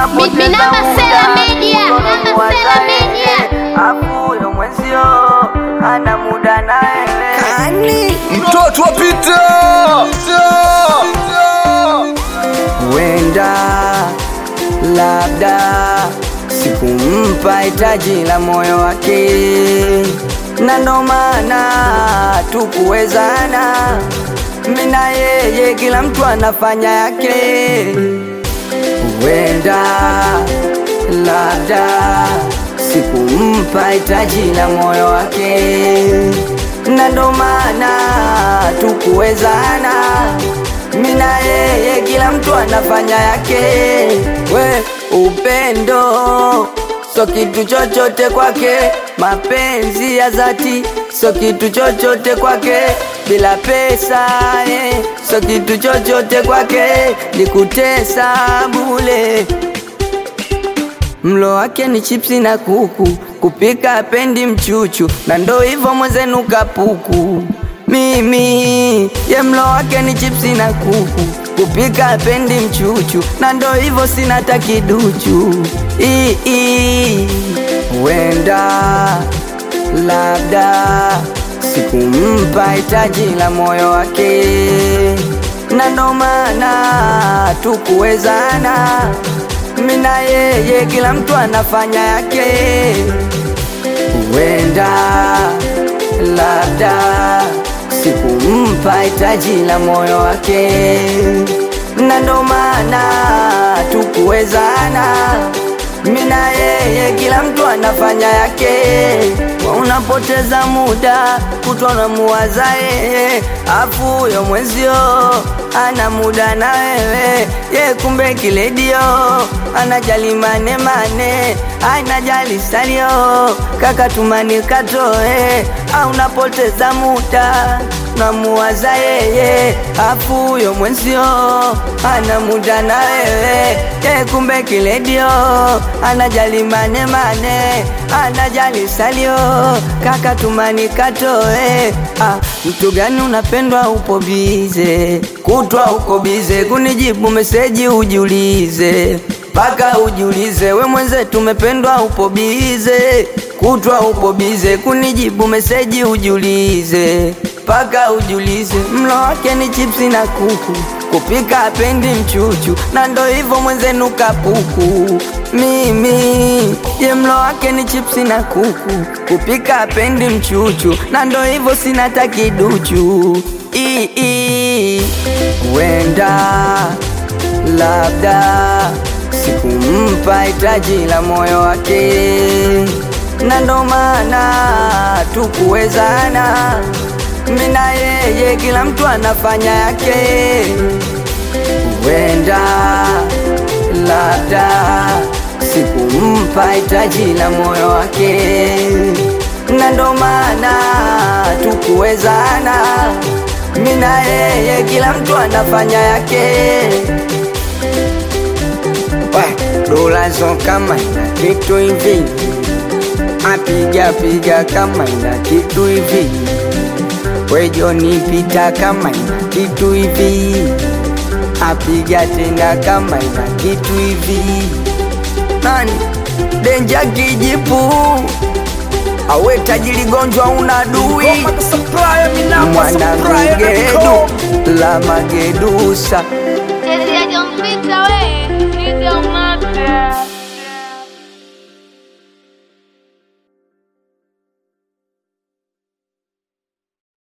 Minamba Sela Media, Minamba Sela Media. afu huyo mwenzio ana muda na wewe Kani mtoto wa Pita huenda labda sikumpa hitaji la moyo wake, na ndo maana tukuwezana. Mimi na yeye, kila mtu anafanya yake. Huenda labda sikumpa hitaji la moyo wake, na ndo maana tukuwezana. Mimi na yeye, kila mtu anafanya yake. We upendo so kitu chochote kwake, mapenzi ya dhati so kitu chochote kwake, bila pesa eh, so kitu chochote kwake, ni kutesa bule. Mlo wake ni chipsi na kuku, kupika apendi mchuchu, na ndo hivyo mwenzenu kapuku. Mimi ye mlo wake ni chipsi na kuku, kupika apendi mchuchu, na ndo hivyo sina hata kiduchu. Ii, ii, Huenda labda sikumpa hitaji la moyo wake, na ndo maana tukuwezana. Mimi na yeye, kila mtu anafanya yake. Huenda labda sikumpa hitaji la moyo wake, na ndo maana tukuwezana. Mimi na yeye, kila mtu anafanya yake. Wa unapoteza muda kutwa na muwaza yeye, afu huyo mwenzio ana muda na wewe ye, kumbe kiledio anajali mane mane, anajali salio kaka tumani katoe, au unapoteza muda namuwaza yeye, afu huyo mwenzio ana muda na wewe ye, kumbe kiledio anajali mane mane, anajali salio kaka tumani katoe. Ah, mtu gani unapendwa upo bize kutwa uko bize kunijibu meseji ujiulize mpaka ujiulize we mwenzetu umependwa upo bize kutwa upo bize kunijibu meseji ujiulize mpaka ujiulize mlo wake ni chipsi na kuku kupika apendi mchuchu na ndo hivyo mwenzenu kapuku mimi ye mlo wake ni chipsi na kuku kupika apendi mchuchu na ndo hivyo sina hata kiduchu Ii, ii. huenda labda sikumpa hitaji la moyo wake, na ndo maana tukuwezana. Mimi na yeye, kila mtu anafanya yake. Huenda labda sikumpa hitaji la moyo wake, na ndo maana tukuwezana. Mimi na yeye, kila mtu anafanya yake. We, dola zo kama ina kitu hivi, apiga piga kama ina kitu hivi, wejoni pita kama ina kitu hivi, apiga tena kama ina kitu hivi. Nani denja kijipu awe tajiri gonjwa una dui mwana migedu la magedusa Chezea John Peter